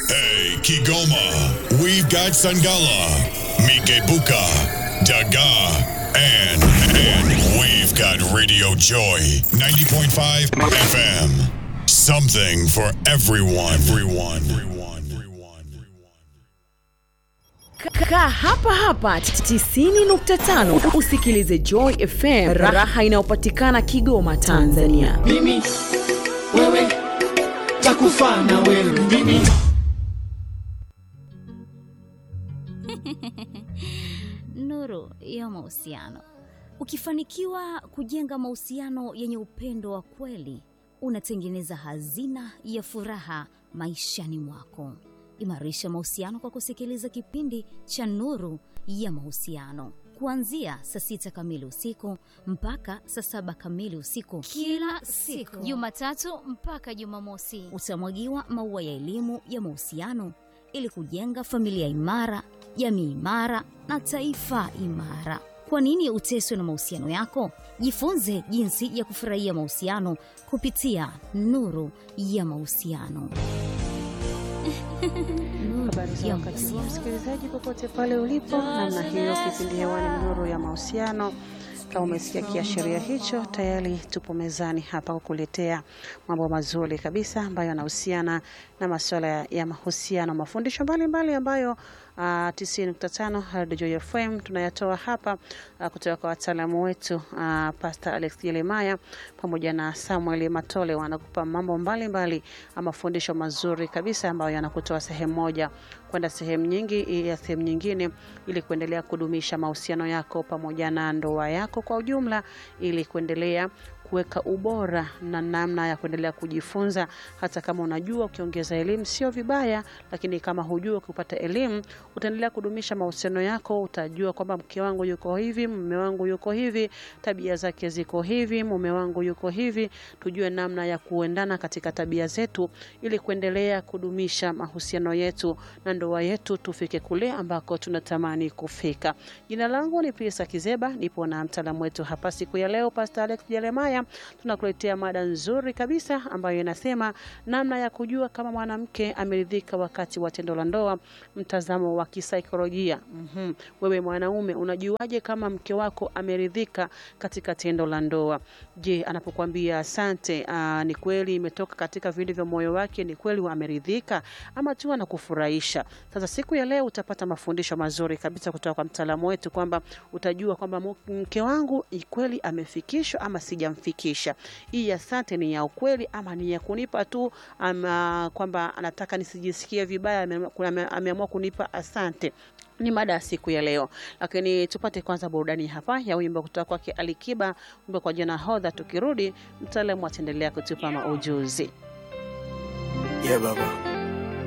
Hey, Kigoma, we've got Sangala, Mikebuka, Daga, and, and we've got Radio Joy, 90.5 FM. Something for everyone. Everyone. Everyone. Everyone. Kaa hapa hapa 90.5 usikilize Joy FM, raha inayopatikana Kigoma, Tanzania. mimi wewe takufa na wewe mimi nuru ya mahusiano. Ukifanikiwa kujenga mahusiano yenye upendo wa kweli, unatengeneza hazina ya furaha maishani mwako. Imarisha mahusiano kwa kusikiliza kipindi cha Nuru ya Mahusiano kuanzia saa sita kamili usiku mpaka saa saba kamili usiku kila siku Jumatatu mpaka Jumamosi. utamwagiwa maua ya elimu ya mahusiano ili kujenga familia imara, jamii imara na taifa imara. Kwa nini uteswe na mahusiano yako? Jifunze jinsi ya kufurahia mahusiano kupitia Nuru ya Mahusiano. Nuru Habari za ya wakati huu Mahusiano. msikilizaji, popote pale ulipo, namna hiyo kipindi hewani ni nuru ya mahusiano. Kama umesikia kiashiria hicho, tayari tupo mezani hapa kukuletea mambo mazuri kabisa ambayo yanahusiana na masuala ya- ya mahusiano, mafundisho mbalimbali ambayo uh, 90.5 Radio Joy FM tunayatoa hapa uh, kutoka kwa wataalamu wetu uh, Pastor Alex Jeremiah pamoja na Samuel Matole wanakupa mambo mbalimbali ama mafundisho mazuri kabisa ambayo yanakutoa sehemu moja kwenda sehemu nyingi ya sehemu nyingine ili kuendelea kudumisha mahusiano yako pamoja na ndoa yako kwa ujumla ili kuendelea kuweka ubora na namna ya kuendelea kujifunza hata kama unajua ukiongeza elimu sio vibaya lakini kama hujua ukipata elimu utaendelea kudumisha mahusiano yako utajua kwamba mke wangu yuko hivi mume wangu yuko hivi tabia zake ziko hivi mume wangu yuko hivi tujue namna ya kuendana katika tabia zetu ili kuendelea kudumisha mahusiano yetu na ndoa yetu tufike kule ambako tunatamani kufika jina langu ni Prisa Kizeba nipo na mtaalamu wetu hapa siku ya leo Pastor Alex Jeremiah tunakuletea mada nzuri kabisa ambayo inasema namna ya kujua kama mwanamke ameridhika wakati wa tendo la ndoa mtazamo wa kisaikolojia mm wewe mwanaume unajuaje kama mke wako ameridhika katika tendo la ndoa je anapokuambia asante aa, ni kweli imetoka katika vile vya moyo wake ni kweli ameridhika ama tu anakufurahisha sasa siku ya leo utapata mafundisho mazuri kabisa kutoka kwa mtaalamu wetu kwamba utajua kwamba mu- mke wangu ni kweli amefikishwa ama sijamfikisha hii asante ni ya ukweli ama ni ya kunipa tu ama kwamba anataka nisijisikie vibaya ame- kuna- ame- ameamua kunipa asante ni mada ya siku ya leo lakini tupate kwanza burudani hapa ya wimbo kutoka kwake alikiba wimbo kwa jina hodha tukirudi mtaalamu ataendelea kutupa maujuzi yeah baba